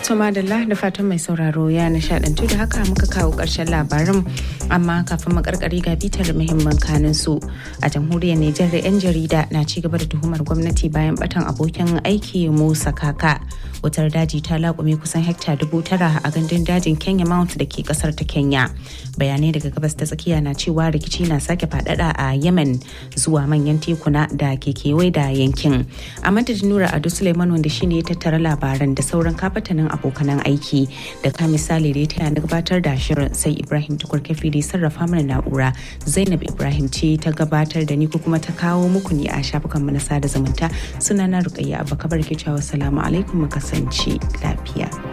Tuma da da fatan mai sauraro ya nishadantu da haka muka kawo ƙarshen labarin amma kafin makarkari ga bitar muhimman kanin su a jamhuriyar Nijar da 'yan jarida na ci gaba da tuhumar gwamnati bayan batan abokin aiki Musa Kaka. Wutar daji ta laƙume kusan hekta dubu tara a gandun dajin Kenya Mount da ke kasar ta Kenya. Bayanai daga gabas ta tsakiya na cewa rikici na sake faɗaɗa a Yemen zuwa manyan tekuna da ke kewaye da yankin. A madadin Nura Ado Suleiman wanda shine ya tattara labaran da sauran kafatanin abokanan aiki da ka misali da ya taya na gabatar da shirin sai Ibrahim Tukur Kafi da sarrafa mana na'ura Zainab Ibrahim ce ta gabatar da ni ko kuma ta kawo muku ne a shafukan mu na sada zumunta sunana Rukayya Abba Kabar ke cewa salamu alaikum mu kasance lafiya.